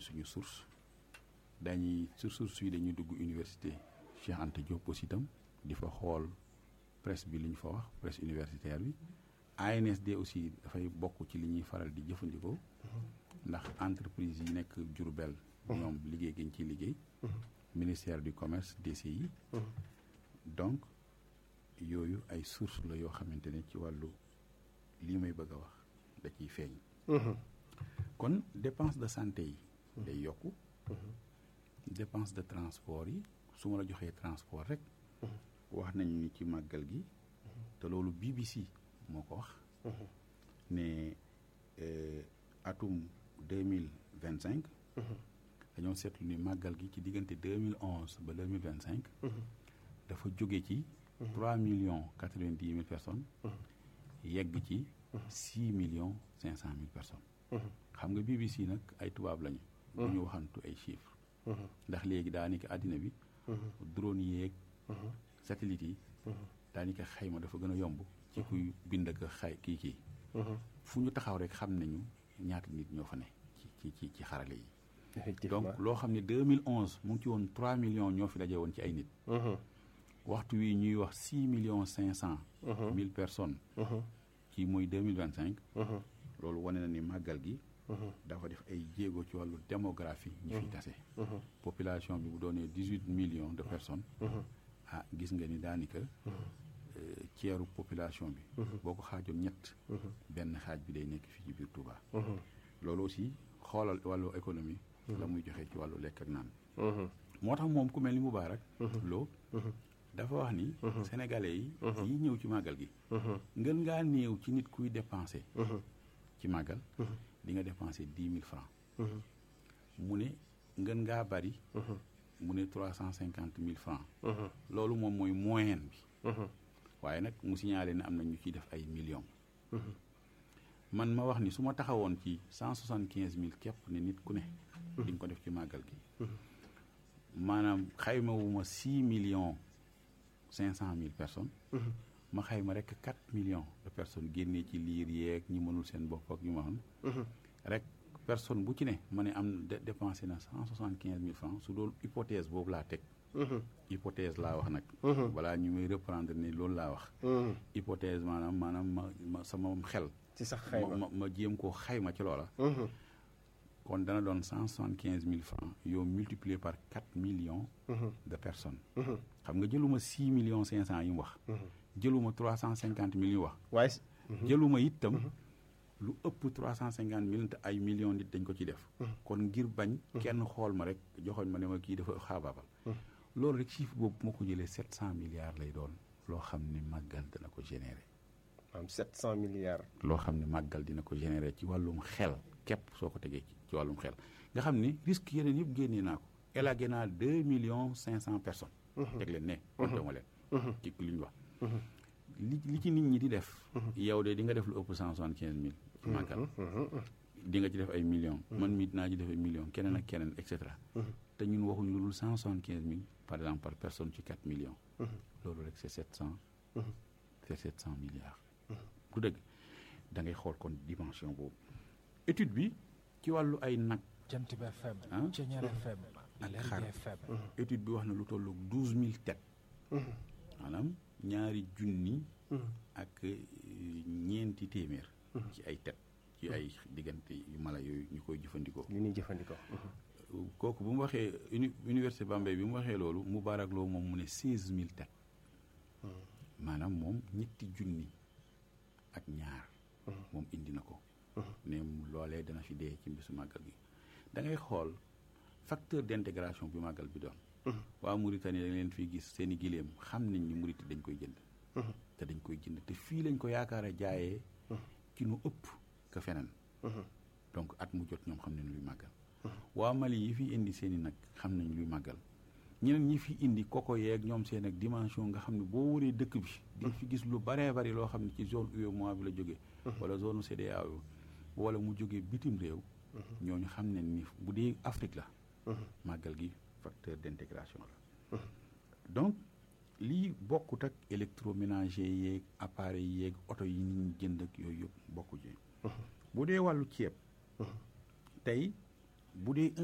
suñu source dañuy sur source yi dañuy dugg université Cheikh Anta Diop aussi itam di fa xool presse bi li ñu fa wax presse universitaire bi ANSD aussi dafay bokk ci li ñuy faral di jëfandikoo ndax entreprise yi nekk Diourbel ñoom liggéey gi ñu ciy liggéey ministère du commerce DCI donc yooyu ay source la yoo xamante ne ci wàllu lii may bëgg a wax da ciy feeñ kon dépense de santé yi day yokku dépense de transport yi su ma la joxee transport rek wax nañu ni ci màggal gi te loolu BBC moo ko wax ne atum deux mille vingt cinq dañoo seetlu ni màggal gi ci diggante deux mille onze ba deux mille vingt cinq dafa jóge ci trois millions quatre vingt dix mille personnes yegg ci six millions cinq cent mille personnes xam nga BBC nag ay tubaab lañu bu ñu waxantu ay chiffres ndax léegi daanaka àddina bi drone yeeg satellite yi daanaka xayma dafa gën a yomb ci kuy bind ak xay kii kii fu ñu taxaw rek xam nañu ñaata nit ñoo fa ne ci ci ci xarale yi donc loo xam ne 2011 mu ngi ci woon 3 millions ñoo fi daje woon ci ay nit waxtu wi ñuy wax 6 millions 500 mille personnes ci muy 2025 loolu wane na ni màggal gi dafa def ay jéego ci wàllu démographie ñi fi tase population bi bu doonee 18 millions de personnes ah gis nga ni daanaka ceeru population bi boo ko xaajoon ñett benn xaaj bi day nekk fii ci biir Touba loolu aussi xoolal wàllu économie la muy joxe ci wàllu lekk ak naan moo tax moom ku mel ni Moubarak loo dafa wax ni sénégalais yi yi ñëw ci màggal gi ngën ngaa néew ci nit kuy dépensé ci màggal di nga dépensé dix mille francs mu ne ngën ngaa bari mu ne trois cent cinquante mille francs loolu moom mooy moyenne bi waaye nag mu signalé ne am na ñu ciy def ay millions man ma wax ni su ma taxawoon ci cent soixante quinze mille képp ne nit ku ne di nga ko def ci màggal gi maanaam xaymawuma six millions cinq cent mille personnes ma xayma rek quatre millions de personnes génnee ci liir yeeg ñi mënul seen bopp ak ñu ma xam rek personne bu ci ne ma ne am dépensé na cent soixante quinze mille francs su doon hypothèse boobu laa teg hypothèse laa wax nag balaa ñu muy reprendre ni loolu laa wax hypothèse maanaam maanaam ma ma sama xel ci sax xayma ma ma jéem koo xayma ci loola kon dana doon cent soixante quinze mille francs yow multiplié par quatre millions de personnes xam nga jëluma six millions cinq cent yi mu wax jëluma trois cent cinquante mille yu wax waaye jëluma itam lu ëpp trois cent cinquante mille te ay millions nit dañ ko ci def kon ngir bañ kenn xool ma rek joxoñ ma ne ma kii dafa xaabaabal loolu rek chiffre boobu bu ma ko jëlee sept cent milliards lay doon loo xam ne màggal dina ko générer am sept cent milliards loo xam ne màggal dina ko générer ci wàllum xel képp soo ko tegee ci ci wàllum xel nga xam ne risque yeneen yëpp génnee naa ko élagué naa deux millions cinq cent personnes teg leen ne compté ma leen ci li ñu wax li li ci nit ñi di def yow de di nga def lu ëpp cent soixante quinze mille ci màggal di nga ci def ay millions man mii dinaa ci def ay millions keneen ak keneen et cetera te ñun waxuñ lu dul cent soixante quinze mille par exemple par personne ci quatre millions loolu rek c'est sept cent c'est sept cent milliards du dëgg da ngay xool kon dimension boobu étude bi ci wàllu ay nag jant bi FM ah Ceñeer FM ak Lergui xar FM étude bi wax na lu tollu douze mille têtes maanaam ñaari junni ak euh, ñeenti téeméer ci ay têtes ci ay diggante yu mala yooyu ñu koy jëfandikoo li ñuy jëfandikoo kooku bu mu waxee uni université Bambey bi mu waxee loolu Moubarak Lo moom mu ne seize mille têtes maanaam moom ñetti junni ak ñaar moom indi na ko ne loolee dana fi dee ci mbisu màggal gi da ngay xool facteur d'intégration bi màggal bi doon waa Mauritanie dañ leen fiy gis seen i giléem xam nañ ni Mauritanie dañ koy jënd te dañ koy jënd te fii lañ ko yaakaar a jaayee ci nu ëpp ka feneen donc at mu jot ñoom xam nañ luy màggal waa Mali yi fi indi seen i nag xam nañ luy màggal ñeneen ñi fi indi koko yeeg ñoom seen ak dimension nga xam ne boo wëree dëkk bi di fi gis lu baree bari loo xam ne ci zone UEMOA bi la jógee wala zone CEDEAO wala mu jógee bitim réew ñooñu xam ne ni bu dee Afrique la màggal gi facteur d'intégration la donc lii bokkut ak électroménager yeeg appareil yeeg oto yi nit ñi jënd ak yooyu yëpp bokku ci bu dee wàllu ceeb tey bu dee